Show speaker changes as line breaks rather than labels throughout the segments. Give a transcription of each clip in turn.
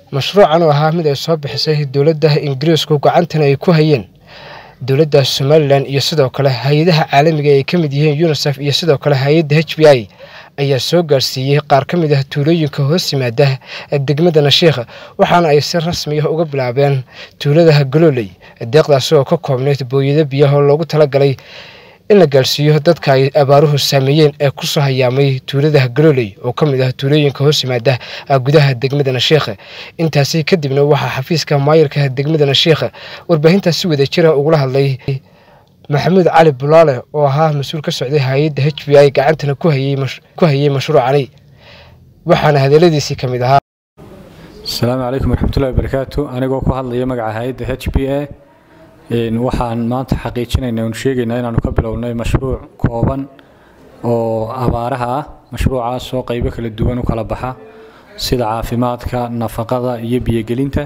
mashruucan oo ahaa mid ay soo bixisay dowladda ingiriisku gacantana ay ku hayeen dowladda somalilan iyo sidoo kale hay-adaha caalamiga ay ka mid yihiin unisef iyo sidoo kale hay-adda h b i ayaa soo gaarsiiyey qaar ka mid ah tuulooyinka hoos yimaada degmada nashiikh waxaana ay si rasmi ah uga bilaabeen tuulada galooley deeqdaasi oo ka koobnayd booyado biyaho loogu talagalay in la gaarsiiyo dadka ay abaaruhu saameeyeen ee kusoo hayaamay tuulada galooley oo ka mid ah tuulooyinka hoos yimaada gudaha degmada nashiikh intaasi kadibna waxaa xafiiska maayirka degmada nashiikh warbaahintaas si wada jira ugula hadlay maxamuud cali bulaale oo ahaa mas-uul ka socday hay-adda h b i gacantana ku hayey mashruucani waxaana hadaladiisii ka mid ahaa
asalaamu calaykum waraxmatullahi wabarakaatu anigoo ku hadlaya magaca hay-adda h b a waxaan maanta xaqiijinaynaa oon sheegaynaa inaanu ka bilownay mashruuc kooban oo abaaraha ah mashruucaas oo qaybo kala duwan u kala baxa sida caafimaadka nafaqada iyo biyogelinta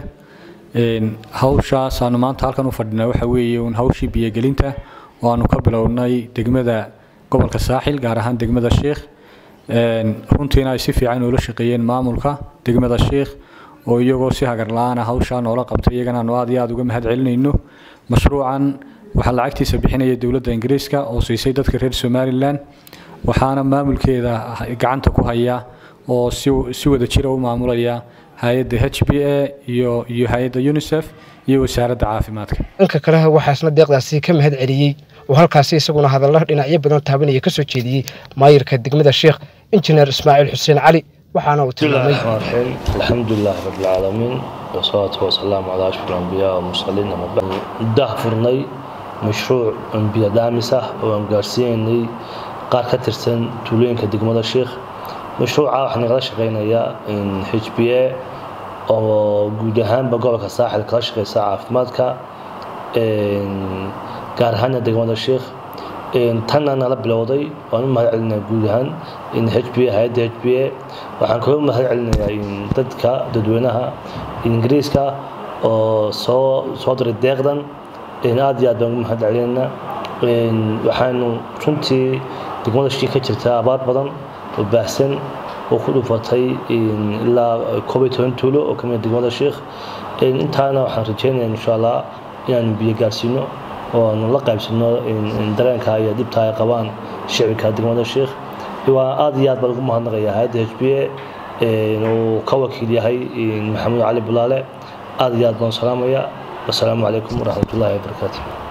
hawshaas aanu maanta halkan u fadhinaa waxa weeye uun hawshii biyogelinta oo aanu ka bilownay degmada gobolka saaxil gaar ahaan degmada sheikh runtiina ay si fiican ula shaqeeyeen maamulka degmada sheikh oo iyagoo si hagar la-aana hawshaa noola qabtay iyagana aanu aad iyo aad uga mahad celinayno mashruucan waxaa lacagtiisa bixinaya dowladda ingiriiska oo siisay dadka reer somalilan waxaana maamulkeeda gacanta ku haya oo si wada jira u maamulaya hay-adda h b a iyo iyo hay-adda unisef iyo wasaaradda caafimaadka
dhanka kale waxaa isna deeqdaasi ka mahad celiyey oo halkaasi isaguna hadalla dhinacyo badan taabanaya kasoo jeediyey maayirka degmada sheikh injineer ismaaciil xuseen cali waxaana uu tilmaamay
alxamdulilah rabbilcaalamiin wasalaatu wasalaamu calaa ashfar alambiyaa walmursaliin dah furnay mashruuc biyo dhaamis ah oo aan gaarsiinaynay qaar ka tirsan tuulooyinka degmada sheikh mashruuca waxaa nagala shaqaynayaa h b a oo guud ahaanba gobolka saaxil kala shaqeysa caafimaadka gaar ahaana degmada sheikh tanna nala bilowday waan u mahad celinaa guud ahaan h b a hay-adda h b a waxaan kaga mahad celinayaa dadka dadweynaha ingiriiska oo soo soo diray deeqdan aad iyo aad baan ugu mahad celinaynaa waxaanu runtii degmada sheikh ka jirta abaar badan oo baahsan oo ku dhufatay ilaa koob iyo toban tuulo oo kamid degmada sheikh intaana waxaan rajeynaya insha allah inaanu biyo gaarsiino oo aanu la qaybsano dareenka iyo dhibta ay qabaan shicibka degmada sheikh waa aad iyo aad baan ugu mahadnaqaya hay-adda h b a uu ka wakiil yahay maxamuud cali bulaale aad iyo aad baan salaamaya wasalaamu calaykum waraxmatullahi wabarakaatu